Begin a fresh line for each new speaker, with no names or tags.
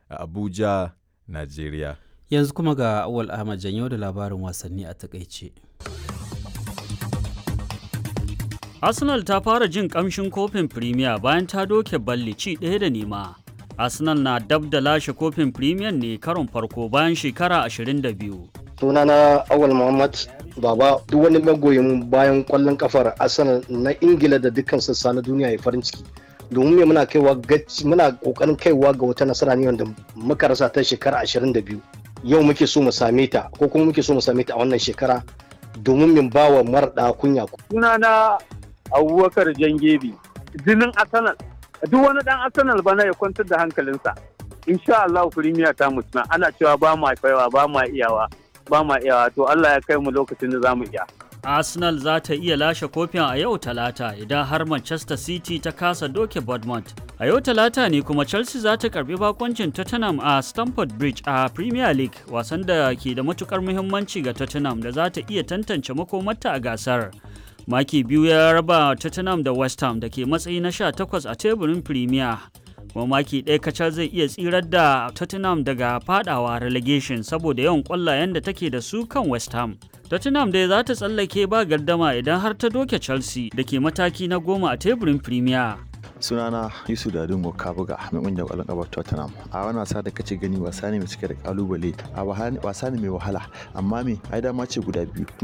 a Abuja, Najeriya.
Yanzu kuma ga Awal Ahmad Janyo da labarin wasanni a takaice.
Arsenal ta fara jin kamshin kofin Premier bayan ta doke balli ci ɗaya da nema. Arsenal na dab da lashe kofin Premier ne karon farko bayan shekara 22.
Sunana Awal Muhammad Baba duk wani magoyin bayan kwallon kafar Arsenal na Ingila da dukkan sassa na duniya ya farin ciki. Domin me muna kaiwa gaci muna kokarin kaiwa ga wata nasara ne wanda muka rasa ta shekara 22. Yau muke so mu same ta ko kuma muke so mu same ta a wannan shekara domin min bawa marɗa kunya.
Sunana abubakar jangebi jinin arsenal duk wani dan arsenal bana ya kwantar da hankalinsa insha Allah firimiya ta mutuna ana cewa ba ma kaiwa ba ma iyawa ba ma iyawa to Allah ya kai mu lokacin da zamu iya
Arsenal za ta iya lashe kofin a yau talata idan har Manchester City ta kasa doke Bournemouth. A yau talata ne kuma Chelsea za ta karbi bakoncin Tottenham a Stamford Bridge a Premier League wasan da ke da matukar muhimmanci ga Tottenham da za ta iya tantance makomarta a gasar. maki biyu ya raba tottenham da west ham da ke matsayi na 18 a teburin premier kuma maki ɗaya kacal zai iya tsirar da tottenham daga fadawa relegation saboda yawan ƙwallayen da take da su kan west ham tottenham dai za ta tsallake ba gardama idan har ta doke chelsea da ke mataki na goma a teburin premier
sunana yusuf dadin ka buga mai kungiyar kwallon kafa tottenham a wani wasa da kace gani wasa ne mai cike da kalubale a wasa ne mai wahala amma me ai dama ce guda biyu